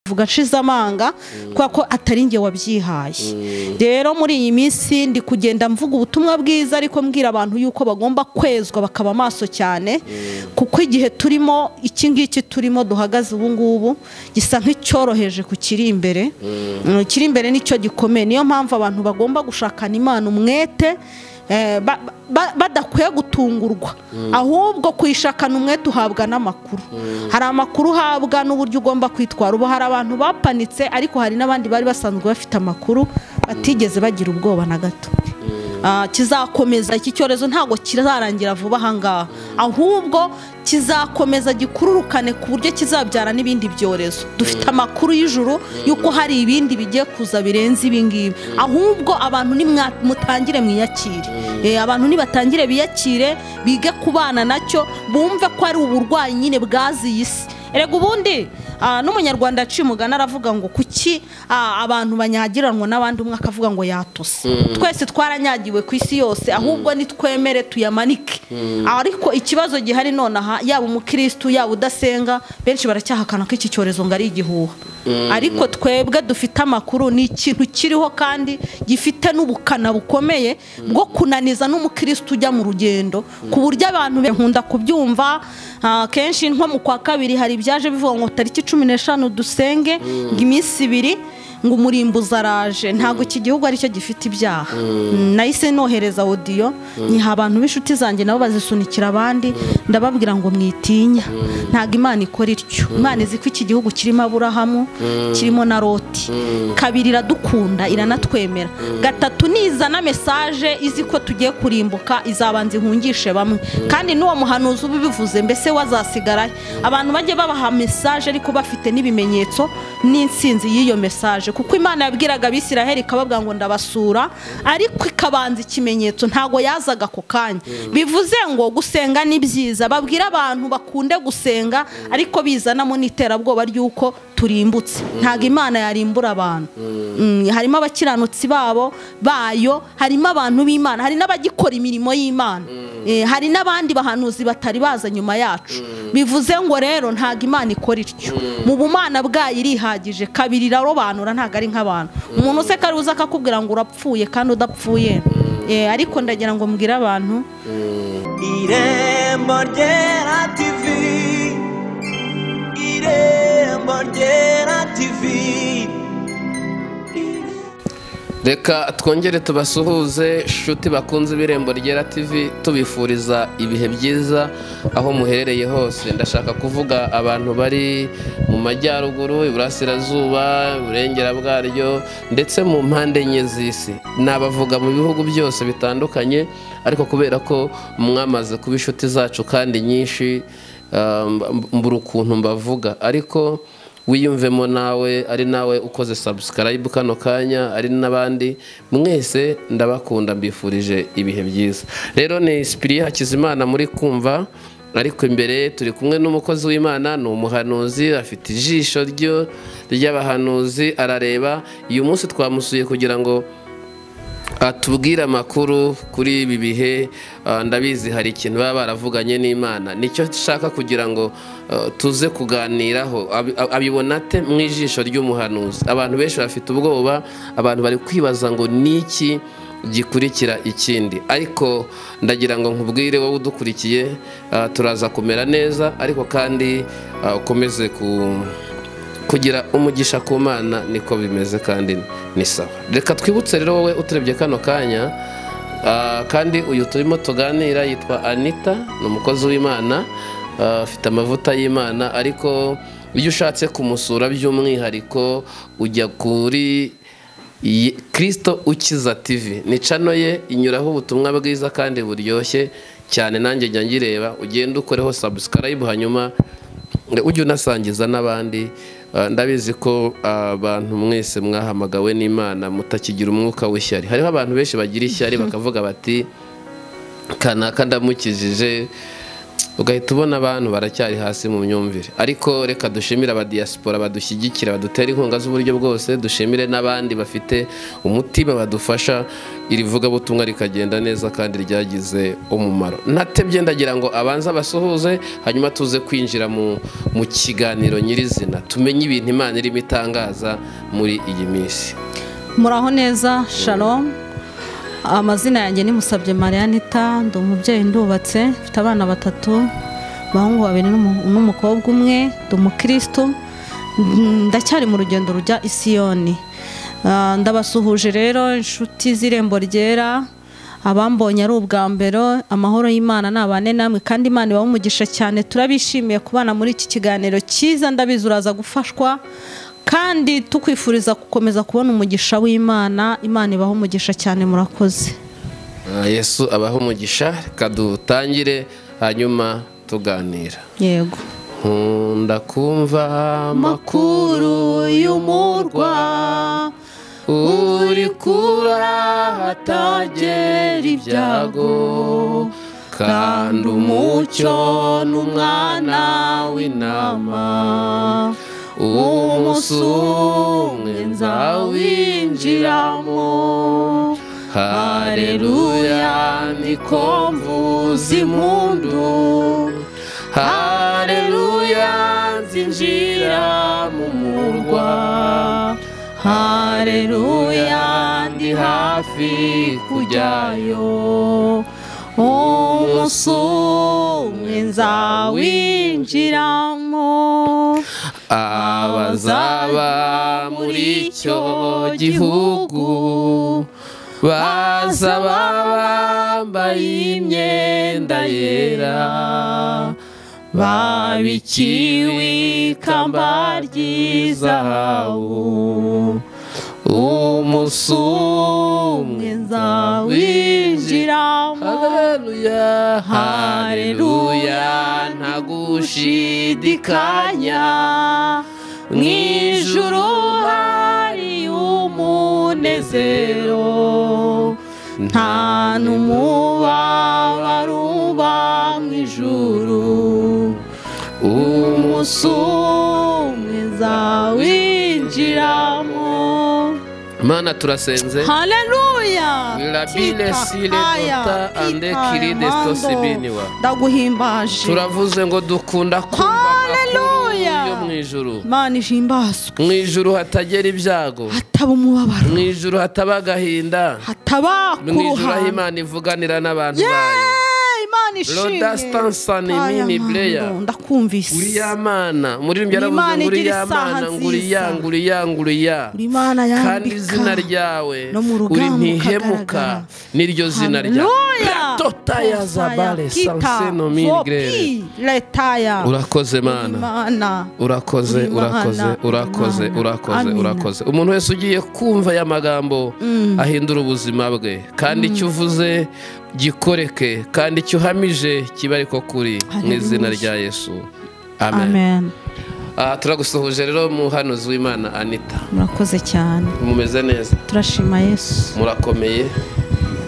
mvuga nshize amanga kubera ko atari njye wabyihaye rero muri iyi minsi ndi kugenda mvuga ubutumwa bwiza ariko mbwira abantu yuko bagomba kwezwa bakaba amaso cyane kuko igihe turimo iki ngiki turimo duhagaze ubu ngubu gisa nk'icyoroheje ku kiri imbere ikiri imbere nicyo gikomeye niyo mpamvu abantu bagomba gushakana imana umwete eh, ba- ba- badakwiye gutungurwa ahubwo kuyishakana umwete uhabwa n'amakuru hari amakuru uhabwa n'uburyo ugomba kwitwara ubu hari abantu bapanitse ariko hari n'abandi bari basanzwe bafite amakuru batigeze bagira ubwoba na gato Ah, kizakomeza iki cyorezo ntabwo kirarangira vuba ahangaha ahubwo kizakomeza gikururukane ku buryo kizabyara n'ibindi byorezo dufite amakuru y'ijuru y'uko hari ibindi bigiye kuza birenze ibingibi ahubwo abantu nimwa- mutangire mwiyakire Eh, abantu nibatangire biyakire bige kubana nacyo bumve ko ari uburwayi nyine bwaziye isi erega ubundi ah, n'umunyarwanda aciye umugani aravuga ngo kuki ah, abantu banyagiranwa n'abandi umwe akavuga ngo yatose twese twaranyagiwe ku isi yose ahubwo nitwemere tuyamanike ariko ikibazo gihari nonaha yaba umukirisitu yaba udasenga benshi baracyahakana ko iki cyorezo ngo ari igihuha ariko twebwe dufite amakuru ni ikintu kiriho kandi gifite n'ubukana bukomeye bwo kunaniza n'umukirisitu ujya mu rugendo ku buryo abantu nkunda kubyumva ah, kenshi nko mu kwa kabiri hari ibyaje bivuga ngo tariki cumi n'eshanu dusenge ngo iminsi ibiri ngo umurimbuzi araje ntabwo iki gihugu aricyo gifite ibyaha nahise nohereza odiyo nyiha abantu b'inshuti zanjye nabo bazisunikira abandi ndababwira ngo mwitinya ntabwo imana ikora ityo imana izi ko iki gihugu kirimo aburahamu kirimo na loti kabiri iradukunda iranatwemera gatatu nizana mesaje izi ko tugiye kurimbuka izabanza ihungishe bamwe kandi n'uwo muhanuzi ubivuze mbese wazasigaraye abantu bajye babaha mesaje ariko bafite n'ibimenyetso n'insinzi y'iyo mesaje kuko imana yabwiraga abisiraheli ikababwira ngo ndabasura ariko ikabanza ikimenyetso ntabwo yazaga ako kanya bivuze ngo gusenga ni byiza babwire abantu bakunde gusenga ariko bizanamo n'iterabwoba ry'uko turimbutse ntabwo imana yarimbura abantu Mm, harimo abakiranutsi babo bayo harimo abantu b'imana hari n'abagikora imirimo y'imana Eh, hari n'abandi bahanuzi batari baza nyuma yacu bivuze ngo rero ntabwo imana ikora ityo mu bumana bwayo irihagije kabiri irarobanura ntabwo ari nk'abantu umuntu useka aruza akakubwira ngo urapfuye kandi udapfuye Eh, ariko ndagira ngo mbwire abantu irembo ryera tivi irembo ryera tivi reka twongere tubasuhuze nshuti bakunze ibirembo ryera tv tubifuriza ibihe byiza aho muherereye hose ndashaka kuvuga abantu bari mu majyaruguru iburasirazuba iburengera bwaryo ndetse mu mpande enye z'isi nabavuga mu bihugu byose bitandukanye ariko kubera ko mwamaze kuba inshuti zacu kandi nyinshi ah, mb- mbura ukuntu mbavuga ariko wiyumvemo nawe ari nawe ukoze sabusikarayibu kano kanya ari n'abandi mwese ndabakunda mbifurije ibihe byiza rero ni sipiriya hakizimana muri kumva ariko imbere turi kumwe n'umukozi w'imana ni umuhanuzi afite ijisho ryo ry'abahanuzi arareba uyu munsi twamusuye kugira ngo atubwire amakuru kuri ibi bihe ah, ndabizi hari ikintu baba baravuganye n'imana nicyo nshaka kugira ngo ah, tuze kuganiraho Abi- ab- abibona ate mu ijisho ry'umuhanuzi abantu benshi bafite ubwoba abantu bari kwibaza ngo ni iki gikurikira ikindi ariko ndagira ngo nkubwire wowe udukurikiye ah, turaza kumera neza ariko kandi ah, ukomeze ku kugira umugisha ku mana niko bimeze kandi ni sawa reka twibutse rero wowe uturebye kano kanya ah, kandi uyu turimo tuganira yitwa anita ni umukozi w'imana ah, afite amavuta y'imana ariko iyo ushatse kumusura by'umwihariko ujya kuri Ye- kirisito ukiza tivi ni cano ye inyuraho ubutumwa bwiza kandi buryoshye cyane nanjye njya ngireba ugenda ukoreho sabusikarayibu hanyuma ujye unasangiza n'abandi Ah, ndabizi ko ah, abantu mwese mwahamagawe n'imana mutakigira umwuka w'ishyari hariho abantu benshi bagira ishyari bakavuga bati kanaka ndamukijije ugahita ubona abantu baracyari hasi mu myumvire ariko reka dushimire abadiyasipora badushyigikira badutera inkunga z'uburyo bwose dushimire n'abandi bafite umutima badufasha iri vugabutumwa rikagenda neza kandi ryagize umumaro natebye ndagira ngo abanze abasuhuze hanyuma tuze kwinjira mu mu kiganiro nyirizina tumenye ibintu imana irimo itangaza muri iyi minsi muraho neza shalom amazina yanjye ni musabye mariyanita ndi umubyeyi ndubatse mfite abana batatu abahungu babiri n'umu- n'umukobwa umwe ndi umukirisitu mm, ndacyari mu rugendo rujya isiyoni Ah, ndabasuhuje rero inshuti z'irembo ryera abambonye ari ubwa mbere amahoro y'imana nabane namwe kandi imana ibaha umugisha cyane turabishimiye kubana muri iki kiganiro cyiza ndabizi uraza gufashwa kandi tukwifuriza gukomeza kubona umugisha w'imana imana ibaha umugisha cyane murakoze Ah, yesu abaho umugisha reka dutangire hanyuma tuganira yego nkunda kumva amakuru makuru y'umurwa uri kurahatagira ibyago kandi umucyo n'umwana w'intama umunsi umwe nzawinjiramo hareruya niko mvuza impundu hareruya nzinjira mu murwa hareruya ndi hafi kujyayo umunsi umwe nzawinjiramo abazaba muri icyo gihugu bazaba bambaye imyenda yera babikiwe ikamba ry'izahabu umunsi umwe nzawinjira nzawinjiramo Haleluya, hareruya nta gushidikanya mu ijuru hari umunezero nta n'umubabaro uba mu ijuru umunsi umwe nzawinjiramo mana turasenze haleluya Rabile sile dota ande kiri desto sibiniwa. ndaguhimbaje turavuze ngo dukunda kumva amakuru Haleluya. yo mu ijuru imana ihimbazwe mu ijuru hatagera ibyago hataba umubabaro mu ijuru hataba agahinda hataba mu ijuru aho kuruhara imana ivuganira n'abantu bayo Yeee, imana ishimwe Roda Stansani, Aya Mimi mando, Blair. uri ndakumvise ya mana muri rimwe yaravuze Imana ngo uri igira ya isaha mana ngo uri ya nziza. ngo uri ya ngo uri ya uri imana kandi izina yambika ryawe no mu uri rugamba ntihemuka ukagaragara. niryo zina ryawe Haleluya. Ratota ya zabale Kita, sanseno migrere Vopi, Letaya. urakoze mana Imana. urakoze Uri Imana, urakoze uri urakoze Imana. urakoze Amina. urakoze umuntu wese ugiye kumva aya magambo ahindura ubuzima bwe kandi icyo uvuze gikoreke kandi icyo uhamije kibe ariko kuri mu Hallelujah. izina rya yesu amen amen Ah, turagusuhuje rero muhanuzi w'imana anita murakoze cyane mumeze neza turashima yesu murakomeye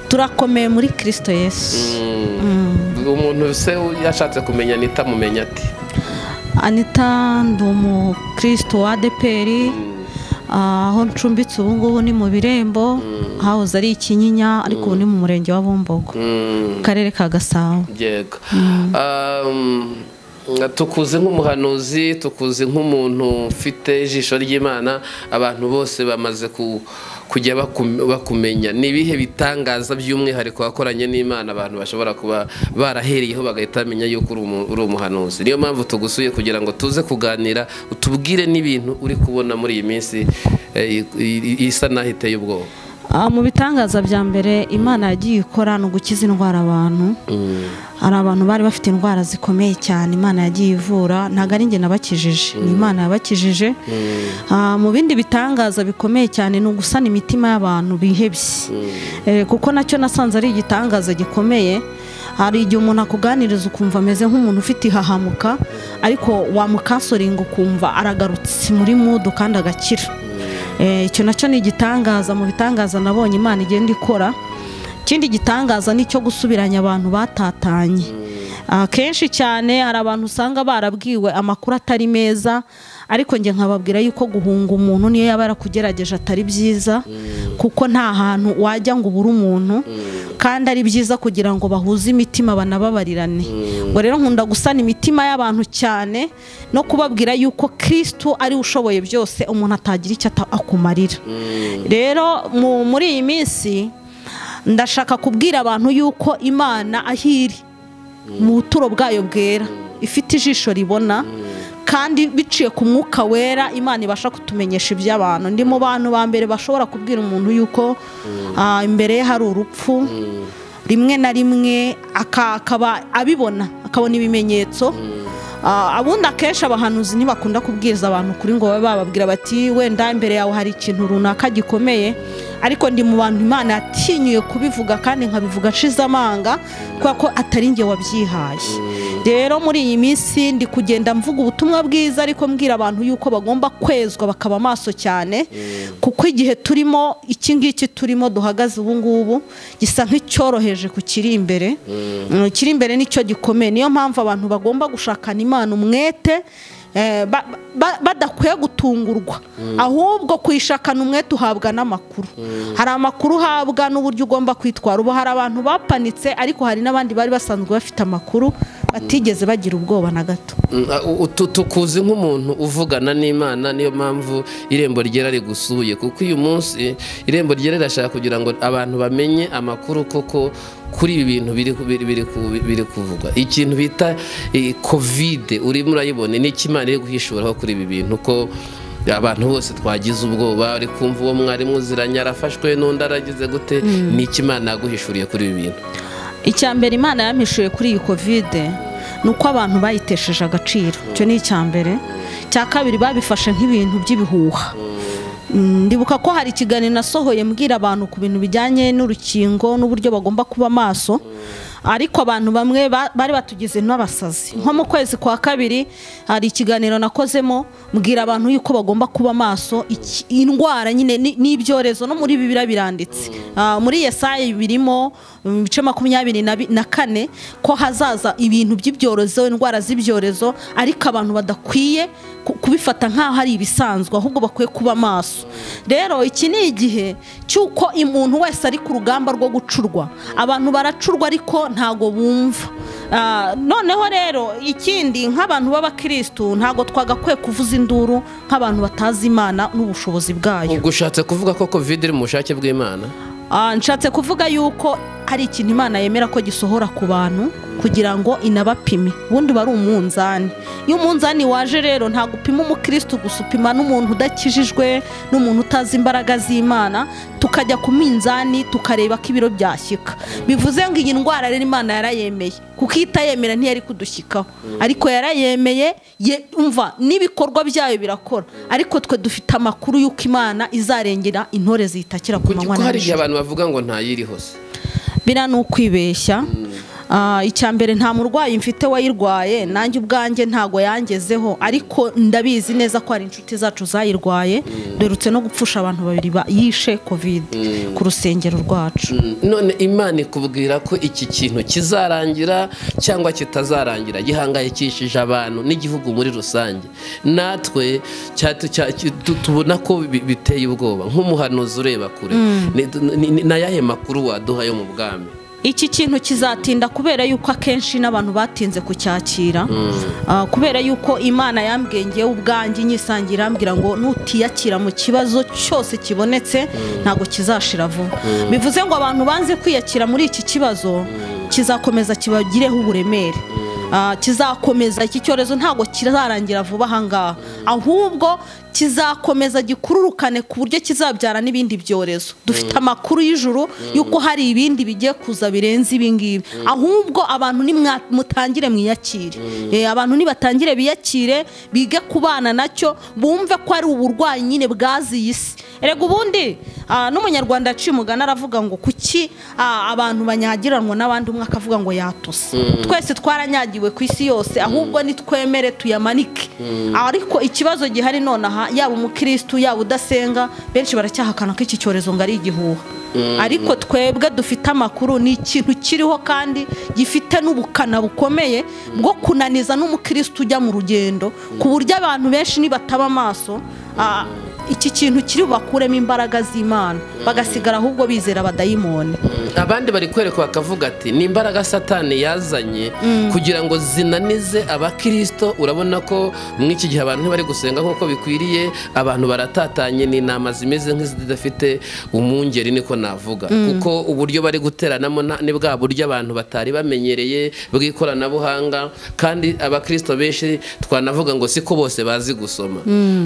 turakomeye muri kirisito yesu Mm. Mm. umuntu se yashatse kumenya anita amumenya ati anita ndi umukristo wa adeperi aho ncumbitse ubu ngubu ni mu birembo hahoze ari ikinyinya ariko ubu ni mu murenge wa bumbogo Mm. mu karere ka gasabo yego Um, tukuzi nk'umuhanuzi tukuzi nk'umuntu ufite ijisho ry'imana abantu bose bamaze ku- kujya bakum- bakumenya ni ibihe bitangaza by'umwihariko wakoranye n'imana abantu bashobora kuba barahereyeho bagahita bamenya yuko uri umu- uri umuhanuzi niyo mpamvu tugusuye kugira ngo tuze kuganira utubwire n'ibintu uri kubona muri iyi minsi eh, i- i- isa naho iteye ubwoba Ah, mu bitangaza bya mbere imana yagiye ikora ni ugukiza indwara abantu hari abantu bari bafite indwara zikomeye cyane imana yagiye ivura ntabwo ari njye nabakijije ni imana yabakijije Ah, mu bindi bitangaza bikomeye cyane ni ugusana imitima y'abantu bihebye Eh, kuko nacyo nasanze ari igitangaza gikomeye hari igihe umuntu akuganiriza ukumva ameze nk'umuntu ufite ihahamuka ariko wamukasoringa ukumva aragarutse muri mudu kandi agakira Eh, icyo nacyo ni igitangaza mu bitangaza nabonye imana igenda ikora ikindi gitangaza ni icyo gusubiranya abantu batatanye akenshi cyane hari abantu usanga barabwiwe amakuru atari meza ariko njye nkababwira yuko guhunga umuntu niyo yaba yarakugerageje atari byiza kuko nta hantu wajya ngo ubure umuntu kandi ari byiza kugira ngo bahuze imitima banababarirane ngo rero nkunda gusana imitima y'abantu cyane no kubabwira yuko kirisitu ari we ushoboye byose umuntu atagira icyo ata- akumarira rero mu- muri iyi minsi ndashaka kubwira abantu yuko imana aho iri mu buturo bwayo bwera ifite ijisho ribona kandi biciye ku mwuka wera imana ibasha kutumenyesha iby'abantu ndi mu bantu ba mbere bashobora kubwira umuntu yuko ah, imbere ye hari urupfu rimwe na rimwe aka- akaba abibona akabona ibimenyetso Ah, abundi akenshi abahanuzi ntibakunda kubwiriza abantu kuri ngo babe bababwira bati wenda imbere yawe hari ikintu runaka gikomeye ariko ndi mu bantu imana yatinyuye kubivuga kandi nkabivuga nshize amanga kubera ko atari njye wabyihaye rero muri iyi minsi ndi kugenda mvuga ubutumwa bwiza ariko mbwira abantu yuko bagomba kwezwa bakaba maso cyane kuko igihe turimo iki ngiki turimo duhagaze ubu ngubu gisa nk'icyoroheje ku kiri imbere Mm, kiri imbere nicyo gikomeye niyo mpamvu abantu bagomba gushakana imana umwete eh, ba- ba- badakwiye gutungurwa ahubwo kuyishakana umwete uhabwa n'amakuru hari amakuru uhabwa n'uburyo ugomba kwitwara ubu hari abantu bapanitse ariko hari n'abandi bari basanzwe bafite amakuru batigeze bagira ubwoba na gato Mm, a- u- tu- tukuzi nk'umuntu uvugana n'imana niyo mpamvu irembo ryera rigusuye kuko uyu munsi irembo ryera rirashaka kugira ngo abantu bamenye amakuru koko kuri ibi bintu biri ku- biri- biri ku- biri kuvugwa ikintu bita eh, kovide urimo urayibona ni iki imana iri guhishuraho kuri ibi bintu ko abantu bose twagize ubwoba uri kumva uwo mwarimu uziranye arafashwe n'undi aragize gute ni iki imana yaguhishuriye kuri ibi bintu icya mbere imana yampishuye kuri iyi kovide ni uko abantu bayitesheje agaciro icyo ni icya mbere icya kabiri babifashe nk'ibintu by'ibihuha Mm, ndibuka ko hari ikiganiro nasohoye mbwira abantu ku bintu bijyanye n'urukingo n'uburyo bagomba kuba maso ariko abantu bamwe ba- bari batugize n'abasazi nko mu kwezi kwa kabiri hari ikiganiro nakozemo mbwira abantu yuko bagomba kuba maso iki- indwara nyine ni- n'ibyorezo no muri bibira biranditse Ah, muri yesaya birimo mu bice makumyabiri na bi- na kane ko hazaza ibintu by'ibyorezo indwara z'ibyorezo ariko abantu badakwiye ku- kubifata nk'aho ari ibisanzwe ahubwo bakwiye kuba maso rero iki ni igihe cy'uko umuntu wese ari ku rugamba rwo gucurwa abantu baracurwa ariko ntago bumva Ah, noneho rero ikindi nk'abantu b'abakirisitu ntago twagakwiye kuvuza induru nk'abantu batazi imana n'ubushobozi bwayo ubwo ushatse kuvuga ko kovide iri mu bushake bw'imana Ah, nshatse kuvuga yuko hari ikintu imana yemera ko gisohora ku bantu kugira ngo inabapime ubundi uba ari umunzani iyo umunzani waje rero ntabwo upima umukirisitu gusa upima n'umuntu udakijijwe n'umuntu utazi imbaraga z'imana tukajya ku minzani tukareba ko ibiro byashyika bivuze ngo iyi ndwara rero imana yarayemeye kuko iyo itayemera ntiyari kudushyikaho ariko yarayemeye ye- umva n'ibikorwa byayo birakora ariko twe dufite amakuru y'uko imana izarengera intore ziyitakira ku kuko manywa na hari igihe nijoro abantu bavuga ngo ntayiriho se biriya ni ukwibeshya Ah, icya mbere nta murwayi mfite wayirwaye nanjye ubwanjye ntago yangezeho ariko ndabizi neza ko hari inshuti zacu zayirwaye derutse no gupfusha abantu babiri ba- yishe kovide ku rusengero rwacu Mm, none imana ikubwira ko iki kintu kizarangira cyangwa kitazarangira gihangayikishije abantu n'igihugu muri rusange natwe cya- tu- cya- ki- tu- tubona ko bi- biteye ubwoba nk'umuhanuzi ureba kure Ni- ni- ni- ni ayahe makuru waduha yo mu bwami iki kintu kizatinda kubera yuko akenshi n'abantu batinze kucyakira Ah, kubera yuko imana yambwiye ngewe ubwanjye nyisangira irambwira ngo nutiyakira mu kibazo cyose kibonetse ntabwo kizashira vuba bivuze ngo abantu banze kwiyakira muri iki kibazo kizakomeza kibagireho uburemere Ah, kizakomeza iki cyorezo ntabwo kizarangira vuba ahangaha ahubwo kizakomeza gikururukane ku buryo kizabyara n'ibindi byorezo dufite amakuru y'ijuru y'uko hari ibindi bigiye kuza birenze ibingibi ahubwo abantu nimwa- mutangire mwiyakire Eh, abantu nibatangire biyakire bige kubana nacyo bumve ko ari uburwayi nyine bwaziye isi erega ubundi Ah, n'umunyarwanda yaciye umugani aravuga ngo kuki ah, abantu banyagiranwa n'abandi umwe akavuga ngo yatose twese twaranyagiwe ku isi yose ahubwo nitwemere tuyamanike ariko ikibazo gihari nonaha yaba umukirisitu yaba udasenga benshi baracyahakana ko iki cyorezo ngo ari igihuha ariko twebwe dufite amakuru ni ikintu kiriho kandi gifite n'ubukana bukomeye bwo kunaniza n'umukirisitu ujya mu rugendo ku buryo abantu benshi nibataba amaso ah, iki kintu kiri bubakuremo imbaraga z'imana bagasigara ahubwo bizera abadayimoni abandi bari kwerekwa bakavuga ati ni imbaraga satani yazanye kugira ngo zinanize abakirisito urabona ko muri iki gihe abantu ntibari gusenga nk'uko bikwiriye abantu baratatanye ni inama zimeze nk'izidafite umwungeri niko navuga kuko uburyo bari guteranamo nta- ni bwa buryo abantu batari bamenyereye bw'ikoranabuhanga kandi abakirisito benshi twanavuga ngo siko bose bazi gusoma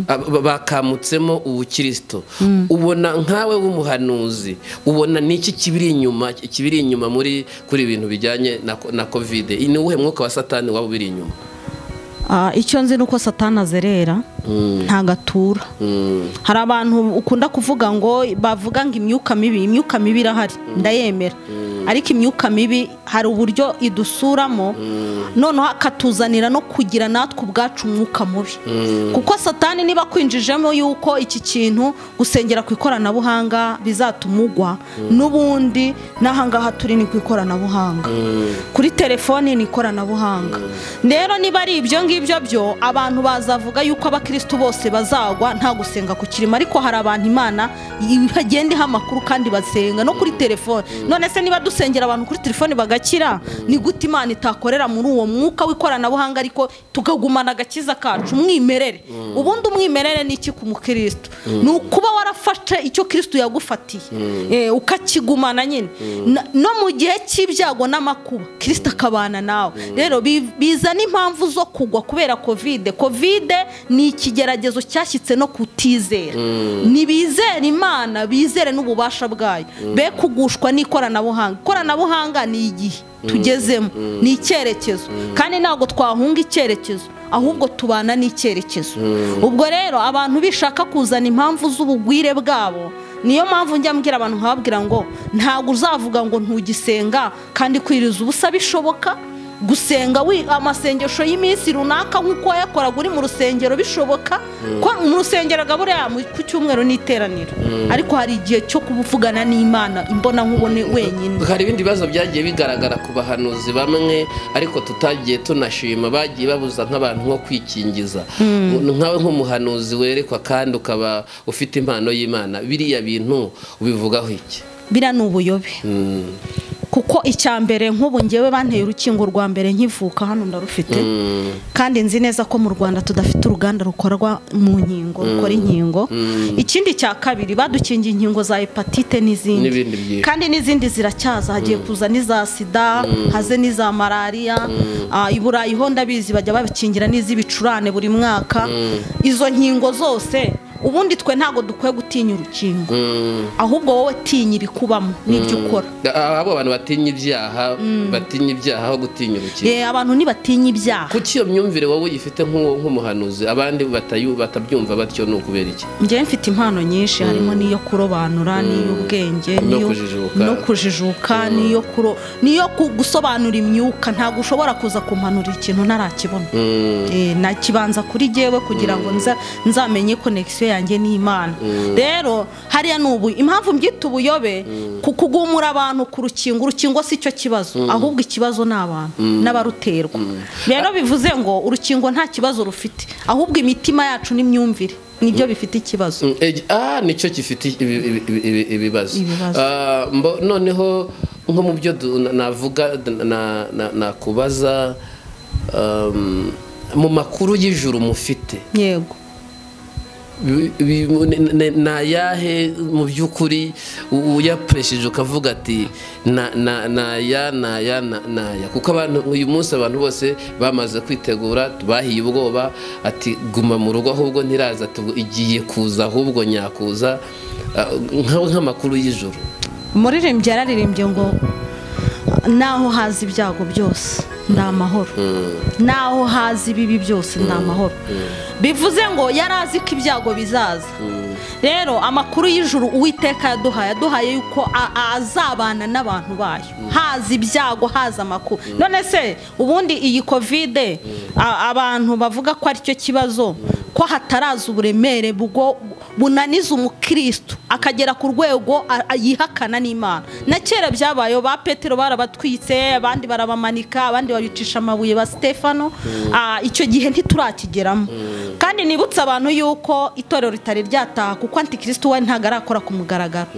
Ab- bakamutsemo ubukirisito ubona nkawe w'umuhanuzi ubona niki kibiri inyuma kibiri inyuma muri kuri ibintu bijyanye na, ko- na covid ni uwuhe mwuka wa satani waba ubiri inyuma Ah, icyo nzi ni uko satani azerera ntago atura Mm, hari abantu ukunda kuvuga ngo bavuga ngo imyuka mibi imyuka mibi irahari ndayemera ariko imyuka mibi hari uburyo idusuramo noneho akatuzanira no kugira natwe ubwacu umwuka mubi kuko satani niba akwinjijemo yuko iki kintu gusengera ku ikoranabuhanga bizatuma ugwa n'ubundi n'ahangaha turi ni ku ikoranabuhanga kuri telefoni ni ikoranabuhanga rero niba ari ibyo ngibyo byo abantu bazavuga yuko abakirisitu bose bazagwa nta gusenga ku kirimo ariko hari abantu imana bagenda iha amakuru kandi basenga no kuri telefoni none se niba dusengera abantu kuri telefoni bagakira ni gute imana itakorera muri uwo mwuka w'ikoranabuhanga ariko tukagumana agakiza kacu umwimerere ubundi umwimerere ni iki ku mukirisitu ni ukuba warafashe icyo kirisitu yagufatiye eh, ukakigumana nyine Na- no mu gihe cy'ibyago n'amakuba kirisitu akabana nawe rero bi- bizana impamvu zo kugwa kubera kovide kovide ni ikigeragezo cyashyitse no kutizera ntibizere imana bizere n'ububasha bwayo be kugushwa n'ikoranabuhanga ikoranabuhanga ni igihe tugezemo ni icyerekezo kandi ntabwo twahunga icyerekezo ahubwo tubana n'icyerekezo ubwo rero abantu bishaka kuzana impamvu z'ubugwire bwabo niyo mpamvu njya mbwira abantu nkababwira ngo ntabwo uzavuga ngo ntugisenga kandi kwiriza ubusa bishoboka gusenga wi- amasengesho y'iminsi runaka nk'uko wayakoraga uri mu rusengero bishoboka ko mu rusengero gaburiya mu- ku cyumweru n'iteraniro ariko hari igihe cyo kuvugana n'imana imbona nkubone wenyine hari ibindi bibazo byagiye bigaragara ku bahanuzi bamwe ariko tutagiye tunashima bagiye babuza nk'abantu nko kwikingiza nkawe nk'umuhanuzi werekwa kandi ukaba ufite impano y'imana biriya bintu ubivugaho iki biriya ni ubuyobe Mm, kuko icya mbere nk'ubu ngewe banteye urukingo rwa mbere nkivuka hano ndarufite mm, kandi nzi neza ko mu rwanda tudafite uruganda rukorwa mu nkingo rukora inkingo ikindi cya kabiri badukingiye inkingo za hepatite n'izindi N'ibindi byinshi. kandi n'izindi ziracyaza hagiye kuza n'iza sida haze n'iza malariya Ah, i burayi ho ndabizi bajya babikingira n'iz'ibicurane buri mwaka izo nkingo zose ubundi twe ntabwo dukwiye gutinya urukingo mm. ahubwo wowe tinya ibikubamo n'ibyo ukora Ah, abo bantu batinya ibyaha batinya ibyaha aho gutinya urukiko Eh, abantu ntibatinya ibyaha kuki iyo myumvire wowe uyifite nk'uwo- nk'umuhanuzi abandi batayu- batabyumva batyo ni ukubera iki njyewe mfite impano nyinshi harimo n'iyo kurobanura n'iy'ubwenge No n'iyo- kujijuka. no kujijuka n'iyo kuro- n'iyo ku- gusobanura imyuka ntabwo ushobora kuza kumpanura ikintu ntarakibona Mm, Eh, nakibanza kuri jyewe kugira ngo nza- nzamenye konegisiyo yanjye n'imana rero hariya ni ubu impamvu mbyita ubuyobe ku kugumura abantu ku rukingo urukingo si cyo kibazo ahubwo ikibazo ni abantu n'abaruterwa rero bivuze ngo urukingo nta kibazo rufite ahubwo imitima yacu n'imyumvire nibyo bifite ikibazo mm, eh, ah nicyo gifite ibi- ibi- ibi- ibi- ibibazo Ibibazo. Ah, mbo- noneho nko mu byo du- na- navuga na- na- na- nakubaza um, mu makuru y'ijuru mufite yego Bi- bi- ni- ni- ni ayahe mu by'ukuri u- uyapresheje ukavuga ati na- na- naya naya na- naya kuko abantu uyu munsi abantu bose bamaze kwitegura bahiye ubwoba ati guma mu rugo ahubwo ntiraza tubu- igiye kuza ahubwo nyakuza Ah, nka- nk'amakuru y'ijoro umuririmbyi yararirimbye ngo naho haza ibyago byose ni amahoro naho hazi ibibi byose ni amahoro bivuze ngo yari azi ko ibyago bizaza rero amakuru y'ijuru uwiteka yaduhaye yaduhaye yuko a- a- azabana n'abantu bayo haza ibyago haza amakuru none se ubundi iyi kovide a- abantu bavuga ko ari cyo kibazo ko hataraza uburemere bwo bunaniza umukristo akagera ku rwego a- a- yihakana n'imana na kera byabayeho ba petero barabatwitse abandi barabamanika abandi babicisha amabuye ba stefano Ah, icyo gihe ntiturakigeramo kandi nibutse abantu yuko itorero ritari ryataha kuko antikristo we ntabwo arakora ku mugaragaro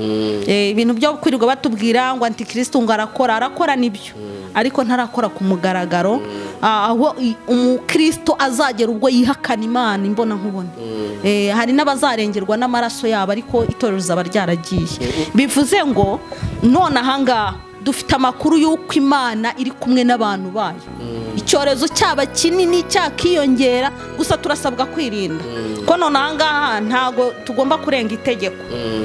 Eh, ibintu byo kwirirwa batubwira ngo antikristo ngo arakora arakora nibyo ariko ntarakora ku mugaragaro Ah, aho i- umukristo azagera ubwo yihakana imana imbona nkubona Eh, hari n'abazarengerwa n'amaraso yabo ariko itorero rizaba ryaragiye bivuze ngo none ahangaha dufite amakuru y'uko imana iri kumwe n'abantu bayo icyorezo cyaba kinini cyakiyongera gusa turasabwa kwirinda ko none ahangaha ntabwo tugomba kurenga itegeko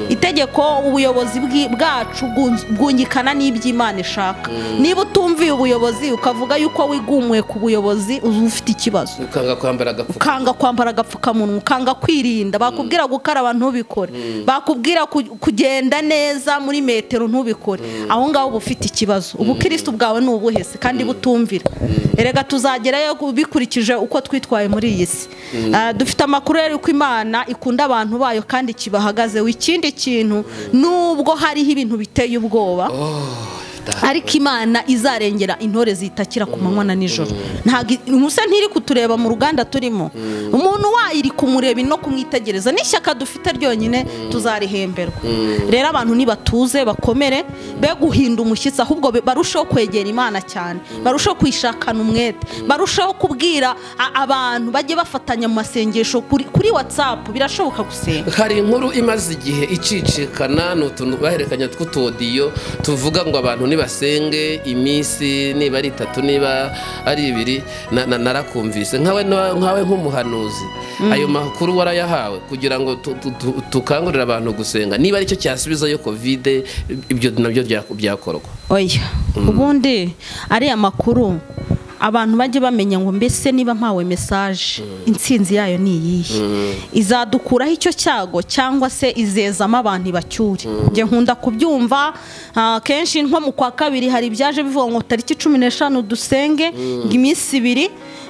itegeko ubuyobozi bwi- bwacu bwunz- bwungikana n'iby'imana ishaka niba utumviye ubuyobozi ukavuga yuko wigumuye ku buyobozi uba ufite ikibazo ukanga kwambara agapfuka ukanga kwambara agapfukamunwa ukanga kwirinda bakubwira gukaraba ntubikore bakubwira ku- kugenda neza muri metero ntubikore aho ngaho uba ufite ikibazo ubukirisitu bwawe ni ubuhe se kandi butumvira erega tuzagerayo bikurikije uko twitwaye muri iyi si Ah, dufite amakuru rero ko imana ikunda abantu bayo kandi kibahagazeho ikindi kintu nubwo hariho ibintu biteye ubwoba ariko imana izarengera intore zitakira ku manywa na nijoro ntabwo musa ntiri kutureba mu ruganda turimo umuntu wayiri kumureba no kumwitegereza n'ishyaka dufite ryonyine tuzarihemberwa rero abantu nibatuze bakomere be guhinda umushyitsi ahubwo be- barusheho kwegera imana cyane barusheho kwishakana umwete barusheho kubwira a- abantu bajye bafatanya mu masengesho kuri kuri watsapu birashoboka gusenga hari inkuru imaze igihe icicikana ni utuntu bahererekanya tw'utodiyo tuvuga ngo abantu nibasenge iminsi niba ari itatu niba ari ibiri na- na- narakumvise nkawe na- nkawe nk'umuhanuzi ayo makuru warayahawe kugira ngo tu- tu- tu- tukangurire abantu gusenga niba aricyo cyasubizayo kovide ibyo nabyo bya- byakorwa oya ubundi ariya makuru abantu bajye bamenya ngo mbese niba mpawe mesaje intsinzi yayo ni iyihe izadukuraho icyo cyago cyangwa se izezamo abantu ibacyure njye nkunda kubyumva ah, kenshi nko mu kwa kabiri hari ibyaje bivuga ngo tariki cumi n'eshanu dusenge ngo iminsi ibiri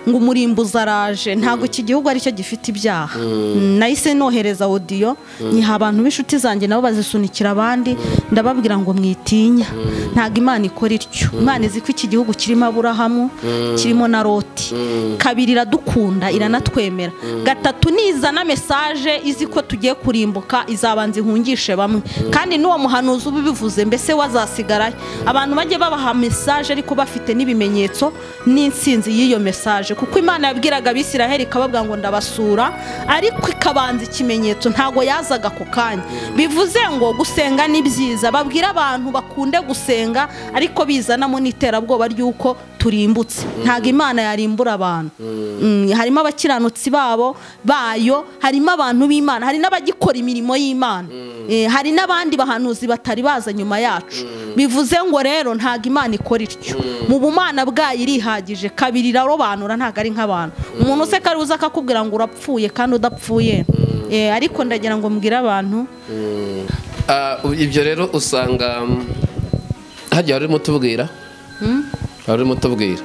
ngo umurimbuzi araje ntabwo iki gihugu aricyo gifite ibyaha Mm, nahise nohereza audio nyiha abantu b'inshuti zanjye nabo bazisunikira abandi ndababwira ngo mwitinya ntabwo imana ikora ityo imana izi ko iki gihugu kirimo aburahamu kirimo na loti kabiri iradukunda iranatwemera gatatu nizana mesaje izi ko tugiye kurimbuka izabanza ihungishe bamwe kandi n'uwo muhanuzi ubivuze mbese wazasigarayo abantu bajye babaha mesaje ariko bafite n'ibimenyetso n'insinzi y'iyo mesaje kuko imana yabwiraga abisiraheli ikababwira ngo ndabasura ariko ikabanza ikimenyetso ntabwo yazaga ako kanya bivuze ngo gusenga ni byiza babwire abantu bakunde gusenga ariko bizanamo n'iterabwoba ry'uko turimbutse ntabwo imana yarimbura abantu Mm, harimo abakiranutsi babo bayo harimo abantu b'imana hari n'abagikora imirimo y'imana Eh, hari n'abandi bahanuzi batari baza nyuma yacu bivuze ngo rero ntabwo imana ikora ityo mu bumana bwayo irihagije kabiri irarobanura ntabwo ari nk'abantu umuntu useka ruza akakubwira ngo urapfuye kandi udapfuye Eh, ariko ndagira ngo mbwire abantu Ah, ibyo rero usanga mm, hajya wari urimo utubwira wari urimo utubwira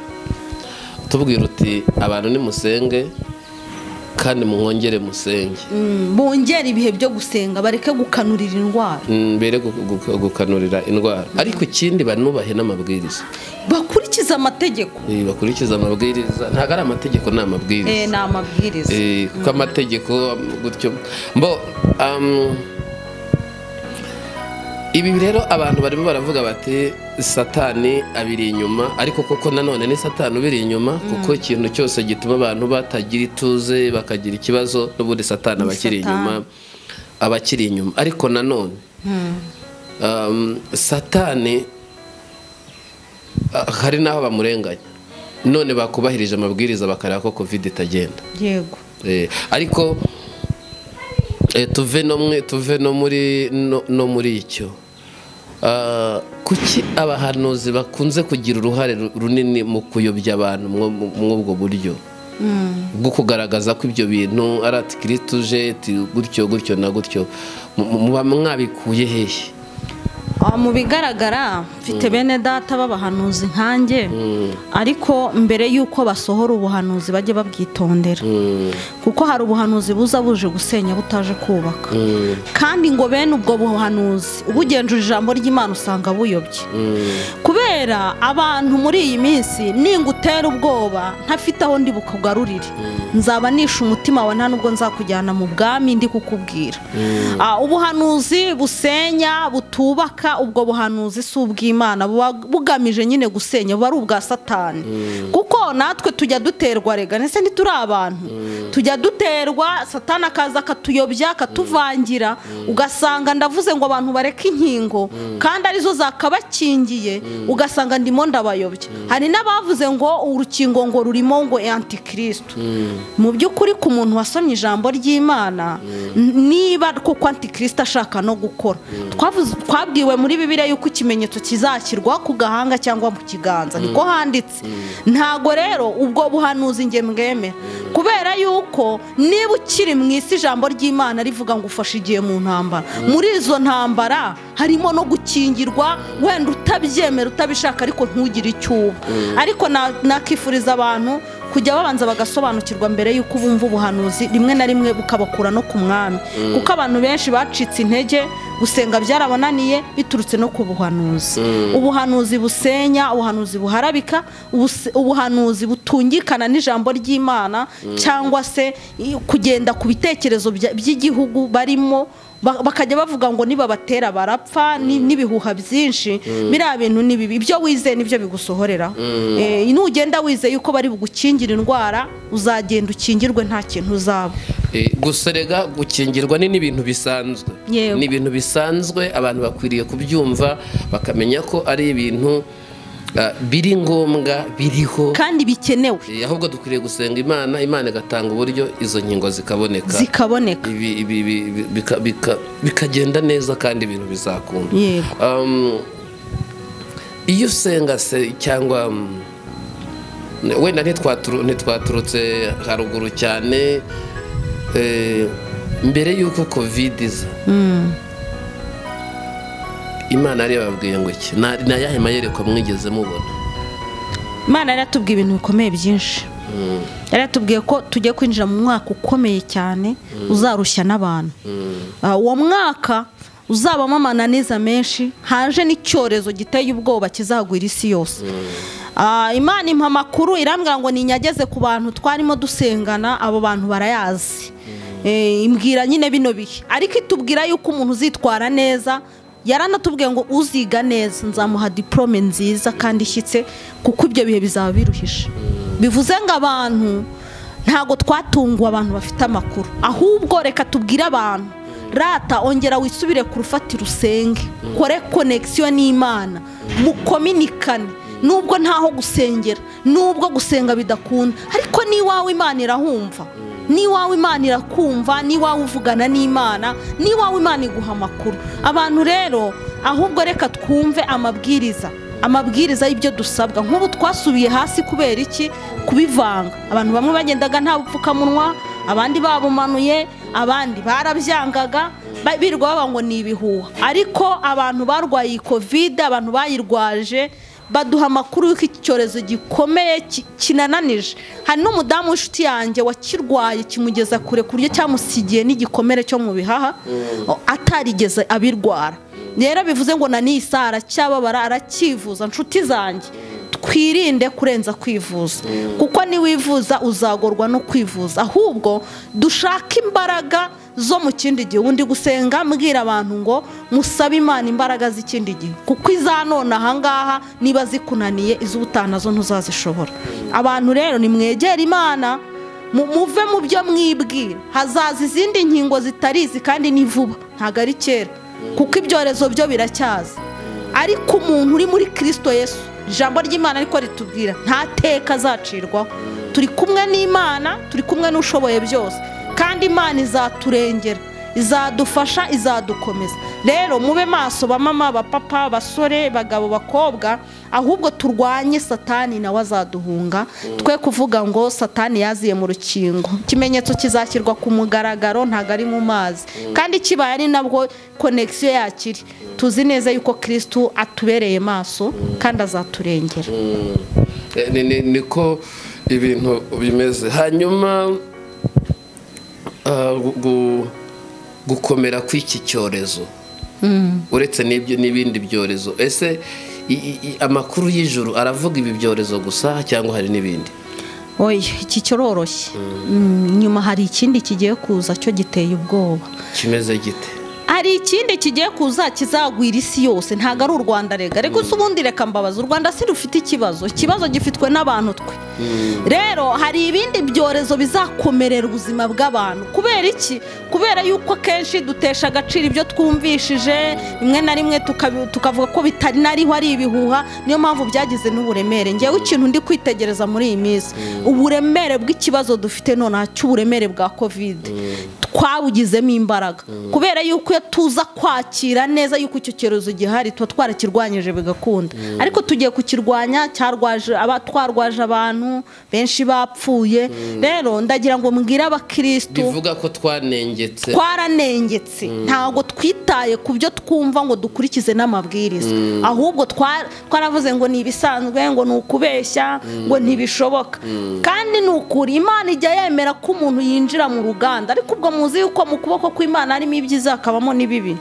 utubwira uti abantu nimusenge kandi muhongere musenge mm, bongera ibihe byo gusenga bareke gukanurira indwara Mm, mbere gu- gu- gukanurira indwara ariko ikindi banubahe n'amabwiriza bakurikize amategeko Eh, bakurikize amabwiriza ntabwo ari amategeko ni amabwiriza Eh, ni amabwiriza Eh, kuko amategeko um, gutyo mbo um, ibi rero abantu barimo baravuga bati satani abiri inyuma ariko koko nanone ni satani ubiri inyuma kuko ikintu cyose gituma abantu batagira ituze bakagira ikibazo n'ubundi satani aba akiri Satani. inyuma aba akiri inyuma ariko nanone um, satani ah, hari n'aho bamurenganya none bakubahirije amabwiriza bakareba ko covid itagenda yego Eh, ariko eh, tuve no mwe tuve no muri no, no muri icyo Ah, kuki abahanuzi bakunze kugira uruhare ru- runini mu kuyobya abantu mwo- mu- mw'ubwo buryo bwo kugaragaza ko ibyo bintu ari ati kirisiti uje ati gutyo gutyo na gutyo Mu- mu- muba mwabikuye hehe Ah, mu bigaragara mfite bene data b'abahanuzi nkanjye ariko mbere y'uko basohora ubuhanuzi bajye babwitondera Mm, kuko hari ubuhanuzi buza buje gusenya butaje kubaka mm, kandi ngo bene ubwo buhanuzi ubugenzura ijambo ry'imana usanga buyobye mm, kubera abantu muri iyi minsi ningutera ubwoba ntafite aho ndi bukugarurire nzaba nishe umutima wawe nta nubwo nzakujyana mu bwami ndi kukubwira Ah, ubuhanuzi busenya butubaka ubwo buhanuzi si ubw'imana buba bugamije nyine gusenya buba ari ubwa satani kuko natwe tujya duterwa rega ndetse ntituri abantu tujya duterwa satani akaza akatuyobya akatuvangira ugasanga ndavuze ngo abantu bareke inkingo kandi arizo zakabakingiye ugasanga ndimo ndabayobya hari n'abavuze ngo urukingo ngo rurimo ngo antikristo mu by'ukuri ku muntu wasomye ijambo ry'imana n- niba koko antikristo ashaka no gukora Twavuze- twabwiwe muri bibiliya yuko ikimenyetso kizashyirwa ku gahanga cyangwa mu kiganza niko handitse ntago rero ubwo buhanuzi nge mwemera kubera yuko niba ukiri mu isi ijambo ry'imana rivuga ngo ufashe igihe mu ntambara muri izo ntambara harimo no gukingirwa wenda utabyemera utabishaka ariko ntugire icyo uba ariko na- nakifuriza abantu kujya babanza bagasobanukirwa mbere y'uko bumva ubuhanuzi rimwe na rimwe bukabakura no ku mwami kuko abantu benshi bacitse intege gusenga byarabananiye biturutse no ku buhanuzi ubuhanuzi busenya ubuhanuzi buharabika ubuse- ubuhanuzi butungikana n'ijambo ry'imana cyangwa se i- kugenda ku bitekerezo bya- by'igihugu barimo Ba- bakajya bavuga ngo nibabatera barapfa ni- n'ibihuha byinshi biriya bintu ni bibi ibyo wizeye nibyo bigusohorera Eh, nugenda wizeye yuko bari bugukingire indwara uzagenda ukingirwe nta kintu uzaba Eh, guserega gukingirwa ni n'ibintu bisanzwe Yewe. ni ibintu bisanzwe abantu bakwiriye kubyumva bakamenya ko ari ibintu ah, biri ngombwa biriho kandi bikenewe Eh, ahubwo dukwiriye gusenga imana imana igatanga uburyo izo nkingo zikaboneka zikaboneka Ibi- ibi- ibi- ibi- bika- bika- bikagenda neza kandi ibintu bizakunda yego Um, iyo usenga se cyangwa um, wenda ntitwaturu- ntitwaturutse haruguru cyane eh, mbere y'uko kovide iza imana yari yababwiye ngo iki Na- ni ayahe mayereko mwigeze mubona imana yari yatubwiye ibintu bikomeye byinshi yari yatubwiye ko tugiye kwinjira mu mwaka ukomeye cyane uzarushya n'abantu Ah, uwo mwaka uzabamo amananiza menshi haje n'icyorezo giteye ubwoba kizagwira isi yose Ah, imana impa amakuru irambwira ngo ninyageze ku bantu twarimo dusengana abo bantu barayazi Eh, imbwira nyine bino bihe ariko itubwira yuko umuntu uzitwara neza yaranatubwiye ngo uziga neza nzamuha diporome nziza kandi ishyitse kuko ibyo bihe bizaba biruhije bivuze ngo abantu ntago twatunguwe abantu bafite amakuru ahubwo reka tubwire abantu rata ongera wisubire ku rufatiro usenge kore konegisiyo n'imana mukominikane nubwo ntaho gusengera nubwo gusenga bidakunda ariko n'iwawe imana irahumva n'iwawe imana irakumva n'iwawe uvugana n'imana n'iwawe imana iguha amakuru abantu rero ahubwo reka twumve amabwiriza amabwiriza y'ibyo dusabwa nk'ubu twasubiye hasi kubera iki kubivanga abantu bamwe bagendaga nta bupfukamunwa abandi babumanuye abandi barabyangaga ba- birirwa bavuga ngo ni ibihuha ariko abantu barwaye iyi kovide abantu bayirwaje baduha amakuru y'uko iki cyorezo gikomeye ki- kinananije hari n'umudamu w'inshuti yanjye wakirwaye kimugeza kure ku buryo cyamusigiye n'igikomere cyo mu bihaha o- atarigeze abirwara rero bivuze ngo na nisa aracyababara arakivuza nshuti zanjye twirinde kurenza kwivuza kuko niwivuza uzagorwa no kwivuza ahubwo dushake imbaraga zo mu kindi gihe ubundi gusenga mbwira abantu ngo musabe imana imbaraga z'ikindi gihe kuko iza none ahangaha niba zikunaniye iz'ubutaha nazo ntuzazishobora abantu rero nimwegere imana mu- muve mu byo mwibwira hazaza izindi nkingo zitarizi kandi ni vuba ntabwo ari kera kuko ibyorezo byo biracyaza ariko umuntu uri muri kirisito yesu ijambo ry'imana ariko ritubwira nta teka azacirwaho turi kumwe n'imana turi kumwe n'ushoboye byose kandi imana izaturengera izadufasha izadukomeza rero mube maso bamama bapapa basore bagabo bakobwa ahubwo turwanye satani nawe azaduhunga twe kuvuga ngo satani yaziye mu rukingo ikimenyetso kizashyirwa ku mugaragaro ntabwo ari mu mazi kandi kibaye ari nabwo konegisiyo yakiri tuzi neza yuko kirisitu atubereye maso kandi azaturengera Eh, ni- ni- niko ibintu bimeze hanyuma ah, gu- gu- gukomera kw'iki cyorezo uretse n'ibyo n'ibindi byorezo ese i- i- i- amakuru y'ijuru aravuga ibi byorezo gusa cyangwa hari n'ibindi oya iki kiroroshye Mm, nyuma hari ikindi kigiye kuza cyo giteye ubwoba kimeze gite hari ikindi kigiye kuza kizagwira isi yose ntabwo ari u rwanda rega ariko si ubundi reka mbabaza u rwanda si rufite ikibazo ikibazo gifitwe n'abantu twe rero hari ibindi byorezo bizakomerera ubuzima bw'abantu kubera iki kubera yuko akenshi dutesha agaciro ibyo twumvishije rimwe na rimwe tukabi- tukavuga ko bitari nariho ari ibihuha niyo mpamvu byagize n'uburemere ngewe ikintu ndi kwitegereza muri iyi minsi uburemere bw'ikibazo dufite nonaha cy'uburemere bwa kovide twabugizemo imbaraga kubera yuko iyo tuza kwakira neza yuko icyo cyorezo gihari tuba twarakirwanyije bigakunda ariko tugiye kukirwanya cyarwaje aba- twarwaje abantu benshi bapfuye rero ndagira ngo mbwire abakirisitu bivuga ko twanengetse twaranengetse ntabwo twitaye ku byo twumva ngo dukurikize n'amabwiriza ahubwo twa- twaravuze ngo ni ibisanzwe ngo ni ukubeshya ngo ntibishoboka kandi ni ukuri imana ijya yemera ko umuntu yinjira mu ruganda ariko ubwo muzi yuko mu kuboko kw'imana harimo ibyiza hakabamo n'ibibi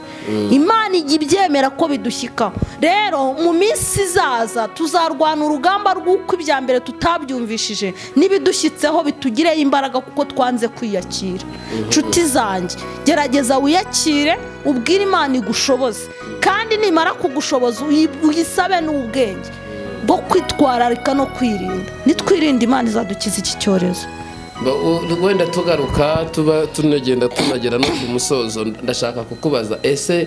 imana ijya ibyemera ko bidushyikaho rero mu minsi izaza tuzarwana urugamba rw'uko ibya mbere tutabyumvishije n'ibidushyitseho bitugireho imbaraga kuko twanze kwiyakira nshuti zanjye gerageza wiyakire ubwire imana igushoboze kandi nimara kugushoboza uyi- uyisabe n'ubwenge bwo kwitwararika no kwirinda nitwirinde imana izadukiza iki cyorezo Ba- u- wenda tugaruka tuba tunagenda tunagera no ku musozo ndashaka kukubaza ese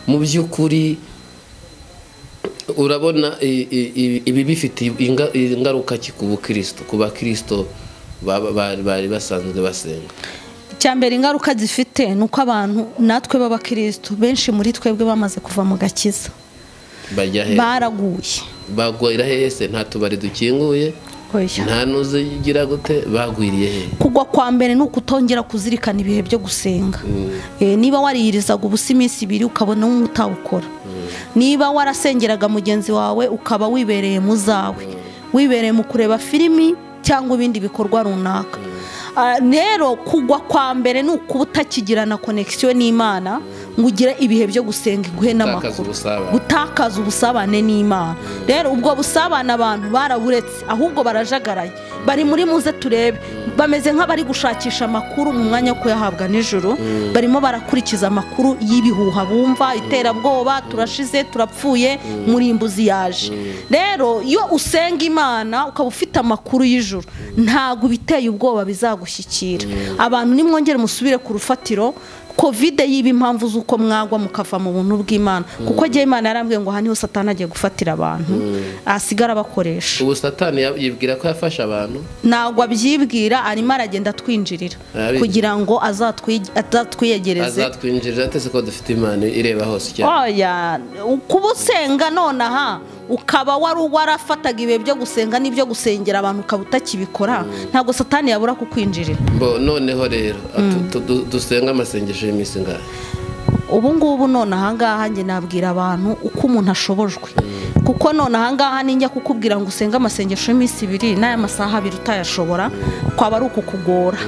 mu by'ukuri urabona i- i- i- ibi bifitiye inga- ingaruka ki ku bukristo ku bakirisito baba- bari bari basanzwe basenga icyambere ingaruka zifite ni uko abantu natwe b'abakirisitu benshi muri twebwe bamaze kuva mu gakiza bajya he baraguye bagwira hehe se nta tubari dukinguye nta nuzigira gute bagwiriye he kugwa kwa mbere ni ukutongera kuzirikana ibihe byo gusenga Eh, niba wariyirizaga ubusa iminsi ibiri ukabona utawukora niba warasengeraga mugenzi wawe ukaba wibereye mu zawe wibereye mu kureba filimi cyangwa ibindi bikorwa runaka Ah, rero kugwa kwa mbere ni ukuba utakigirana konekisiyo n'imana ngo ugire ibihe byo gusenga iguhe gutakaza n'amakuru ubusabane gutakaza ubusabane n'imana rero ubwo busabane abantu baraburetse ahubwo barajagaraye bari muri muze turebe bameze nk'abari gushakisha amakuru mu mwanya wo kuyahabwa nijoro barimo barakurikiza amakuru y'ibihuha bumva iterabwoba turashize turapfuye murimbuzi yaje rero iyo usenga imana ukaba ufite amakuru y'ijoro ntabwo ibiteye ubwoba bizagushyikira abantu nimwongere musubire ku rufatiro kovide yiba impamvu z'uko mwagwa mukava mu buntu bw'imana kuko njyewe imana yarambwiye ngo aha niho satani agiye gufatira abantu asigara abakoresha ubu satani ya- yibwira ko yafashe abantu ntabwo abyibwira arimo aragenda atwinjirira Arabizi. kugira ngo azatwi- azatwiyegereze azatwinjirira atese ko dufite imana ireba hose icyaha oya kuba usenga nonaha ukaba wari warafataga ibihe byo gusenga n'ibyo gusengera abantu ukaba utakibikora ntabwo satani yabura kukwinjirira Bo noneho rero atu- tu- du- dusenga amasengesho y'iminsi ingahe ubu ngubu none ahangaha njye nabwira abantu uko umuntu ashobojwe kuko none ahangaha ninjya kukubwira ngo usenge amasengesho y'iminsi ibiri n'aya masaha abiri utayashobora kwaba ari ukukugora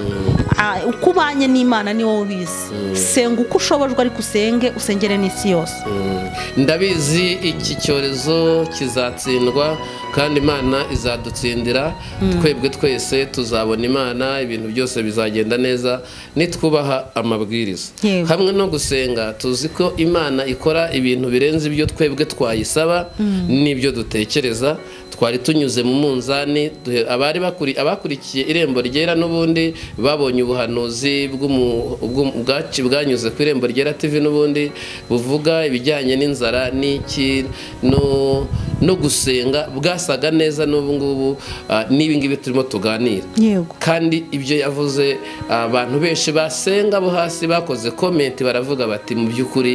Ah, uko ubanye n'imana ni wowe ubizi senga uko ushobojwe ariko usenge usengere n'isi yose Mm. ndabizi iki cyorezo kizatsindwa kandi imana izadutsindira twebwe twese tuzabona imana ibintu byose bizagenda neza nitwubaha amabwiriza Yego. hamwe no gusenga tuzi ko imana ikora ibintu birenze ibyo twebwe twayisaba n'ibyo dutekereza twari tunyuze mu munzani duhe- abari bakuri- abakurikiye irembo ryera n'ubundi babonye ubuhanuzi bw'umu- bw'um- bwaci- bwanyuze ku irembo ryera tv n'ubundi buvuga ibijyanye n'inzara n'iki no- no gusenga bwasaga neza n'ubu ngubu ah, n'ibi ngibi turimo tuganira yego kandi ibyo yavuze abantu benshi basenga abo hasi bakoze komenti baravuga bati mu by'ukuri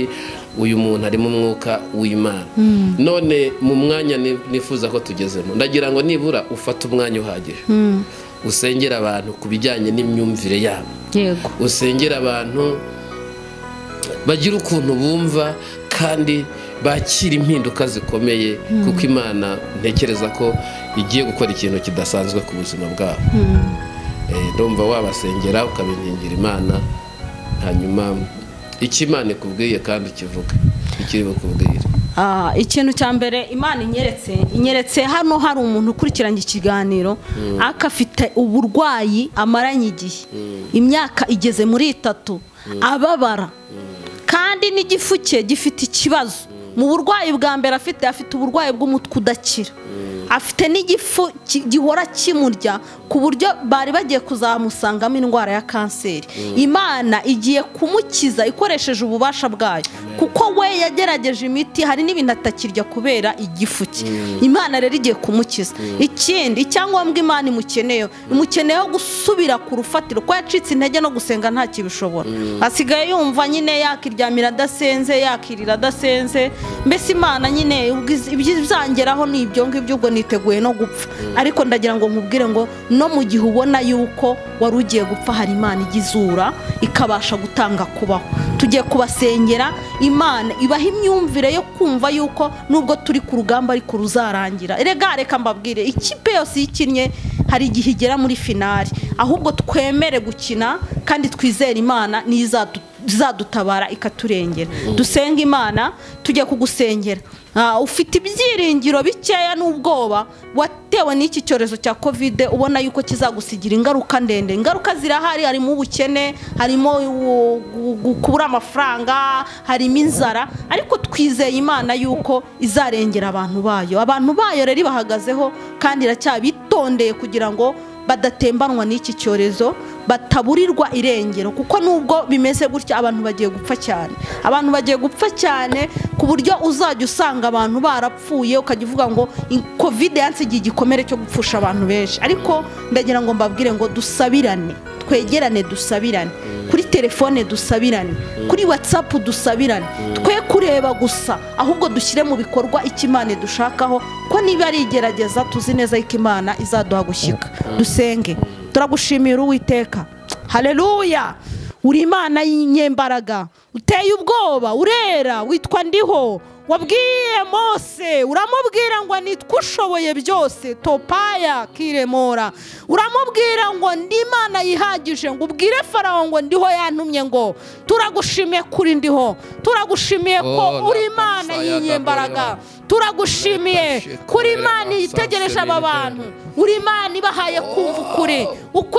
uyu muntu arimo umwuka w'imana none mu mwanya ni- nifuza ko tugezemo ndagira ngo nibura ufate umwanya uhagije usengera abantu ku bijyanye n'imyumvire yabo yego usengera abantu bagira ukuntu bumva kandi bakira impinduka zikomeye kuko imana ntekereza ko igiye gukora ikintu kidasanzwe ku buzima bwabo Eh, ndumva wabasengera ukabiningira imana hanyuma icyo imana ikubwiye kandi ukivuge ikiri bukubwire Ah, ikintu cya mbere imana inyeretse inyeretse hano hari umuntu ukurikiranye ikiganiro ariko afite uburwayi amaranye igihe imyaka igeze muri itatu ababara kandi n'igifu cye gifite ikibazo mu burwayi bwa mbere afite afite uburwayi bw'umutwe udakira afite n'igifu ki- gihora kimurya ku buryo bari bagiye kuzamusangamo indwara ya kanseri imana igiye kumukiza ikoresheje ububasha bwayo kuko we yagerageje imiti hari n'ibintu atakirya kubera igifu cye imana rero igiye kumukiza ikindi icyangombwa imana imukeneyeho imukeneyeho gusubira ku rufatiro ko yacitse intege no gusenga nta kibishobora asigaye yumva nyine yakiryamira adasenze yakirira adasenze mbese imana nyine ubwiz- ibizangeraho ni ibyo ngibyo ubwo niteguye no gupfa ariko ndagira ngo nkubwire ngo no mu gihe ubona yuko wari ugiye gupfa hari imana igizura ikabasha gutanga kubaho tugiye kubasengera imana ibaha imyumvire yo kumva yuko nubwo turi ku rugamba ariko ruzarangira erega reka mbabwire ikipe yose iyo ikinnye hari igihe igera muri finari ahubwo twemere gukina kandi twizere imana niyo izadu- izadutabara ikaturengera dusenga imana tujya kugusengera Ah, ufite ibyiringiro bikeya n'ubwoba watewe n'iki cyorezo cya kovide ubona yuko kizagusigira ingaruka ndende ingaruka zirahari harimo ubukene harimo u- gu- gu- kubura amafaranga harimo inzara ariko twizeye imana yuko izarengera abantu bayo abantu bayo rero ibahagazeho kandi iracyabitondeye kugira ngo badatembanwa n'iki cyorezo bataburirwa irengero kuko nubwo bimeze gutya abantu bagiye gupfa cyane abantu bagiye gupfa cyane ku buryo uzajya usanga abantu barapfuye ukajya uvuga ngo "In- kovide yansigiye igikomere cyo gupfusha abantu benshi ariko ndagira ngo mbabwire ngo dusabirane twegerane dusabirane kuri telefone dusabirane kuri watsapu dusabirane twe kureba gusa ahubwo dushyire mu bikorwa icyo imana idushakaho ko niba ari igerageza tuzi neza yuko imana izaduha gushyika dusenge turagushimira uwiteka haleluya uri imana y'inyembaraga uteye ubwoba urera witwa ndiho wabwiye mose uramubwira ngo nitwe ushoboye byose topaya kiremora uramubwira ngo ndi imana yihagije ngo ubwire farawo ngo ndiho yantumye ngo turagushimiye kuri ndiho turagushimiye ko Oh, uri imana lapasaya y'inyembaraga turagushimiye Rekashikore kuri imana basase yitegereje aba militeri. bantu uri imana ibahaye kumva ukuri Uko